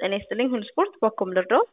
ጤና ይስጥልኝ ሁሉ ስፖርት በኮም ልርዳዎት?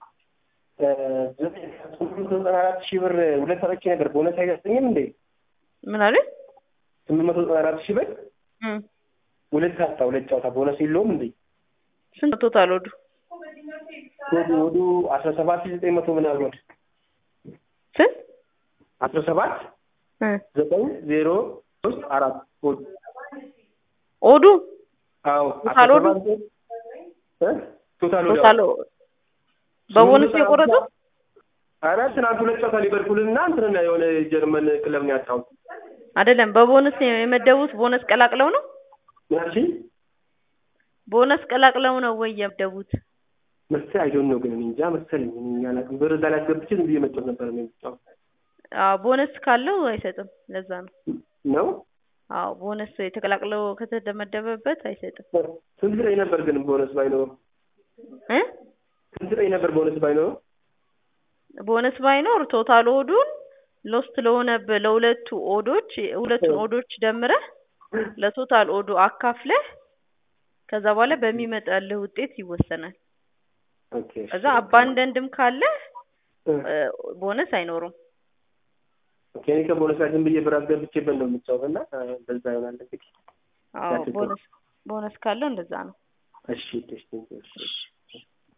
ስምንት መቶ ዘጠና አራት ሺህ ብር ሁለት ሰጥቼ ነበር። ቦነስ አይደርሰኝም እንዴ? ምን አሉኝ? ስምንት መቶ ዘጠና አራት ሺህ ብር እም፣ ሁለት ጨዋታ ሁለት ጨዋታ ቦነስ የለውም እንዴ? ስንት ቶታል ወዱ? ወዱ ወዱ አስራ ሰባት ሺህ ዘጠኝ መቶ ምናምን ወድ ስንት? አስራ ሰባት እ ዘጠኝ ዜሮ ሶስት አራት ወድ ኦዱ አዎ ቶታል ወዱ? እ ቶታል ወዱ ቶታል በቦነስ ነው የቆረጡት? ኧረ ትናንት ሁለት ጨዋታ ሊቨርፑል እና እንትን የሆነ ጀርመን ክለብ ነው ያጣሁት። አይደለም በቦነስ ነው የመደቡት። ቦነስ ቀላቅለው ነው ያቺ ቦነስ ቀላቅለው ነው ወይ የመደቡት? መሰለኝ አይዶን ነው ግን እኔ እንጃ መሰለኝ እኔ አላውቅም። ብር እዛ ላይ አስገብቼ ዝም ብዬ መጫወት ነበር ነው የምጫወት አዎ ቦነስ ካለው አይሰጥም። ለዛ ነው። ነው አዎ ቦነስ የተቀላቅለው ከተደመደበበት አይሰጥም። ስንት ላይ ነበር ግን ቦነስ ባይኖረው እ ስንት ላይ ነበር ቦነስ ባይኖረው ቦነስ ባይኖር ቶታል ኦዱን ሎስት ለሆነብህ ለሁለቱ ኦዶች ሁለቱን ኦዶች ደምረህ ለቶታል ኦዱ አካፍለህ ከዛ በኋላ በሚመጣልህ ውጤት ይወሰናል። ኦኬ ከዛ አባንደንድም ካለ ቦነስ አይኖሩም። ኦኬ እኔ ከቦነስ ላይ ዝም ብዬ ብር አስገብቼበት ነው የምጫወት እና በዛ ይሆናል እንግዲህ አዎ ቦነስ ቦነስ ካለው እንደዛ ነው። እሺ እሺ እሺ